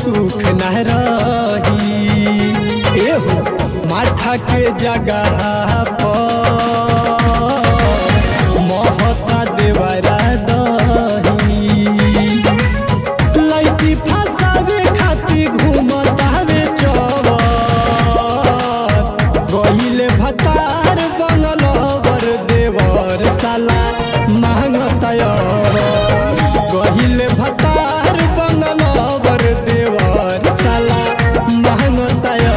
सुख न रही एहो माथा के जगह पर महता देवरा दही लइकी फसावे खातिर घूमत हवे चौबर गहिले भतार बंगलवर देवर साला मांगतयर गहिले भतार बंगलवर देवर साला मांगतयर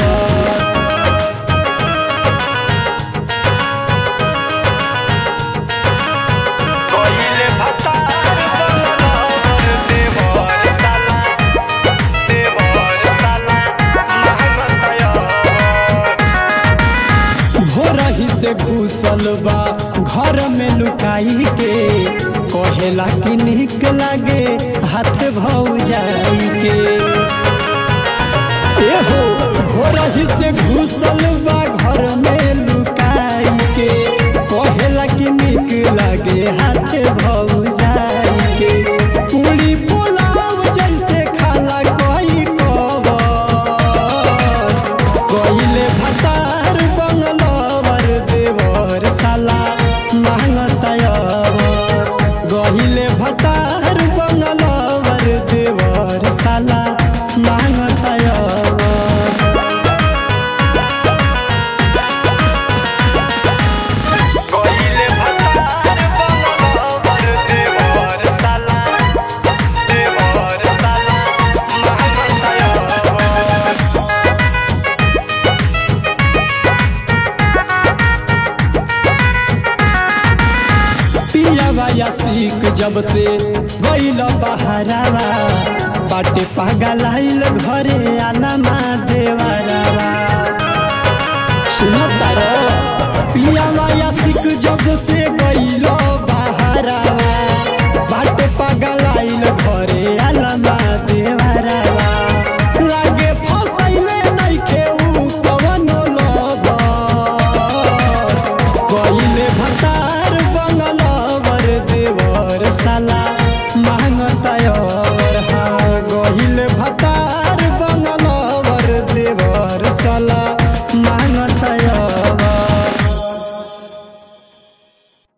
कहिले भतार बंगलवर देवर साला देवर साला महमतया भोरही से घुसल बा घर में लुकाई के कहेला कि निक लागे हाथ भौ जाई के एहो भोरही से घुसल बा घर में लुकाई के कहेला कि निक लागे हाथ भौ जाई के पूरी पुलाव जैसे खाला कोई कबर कहिले भतार बंगलवर देवर साला मांगतयर गहिले भतार बंगलवर देवर साला मांगतयर कहिले भतार बंगलवर देवर साला देवर साला महमतया पियावा या सीख जब से गईल बहरावा बाटे पागल आइल घरे आना देवरावा सुनो तारो पियावा या सीख जब से गईल बहरावा बाटे पागल आइल घरे आना देवरावा लागे फसैले नइखे उ कवनो लबर कहिले भतार बंगलवर देवर साला मांगतयर हाँ गहिले भतार बंगलवर देवर साला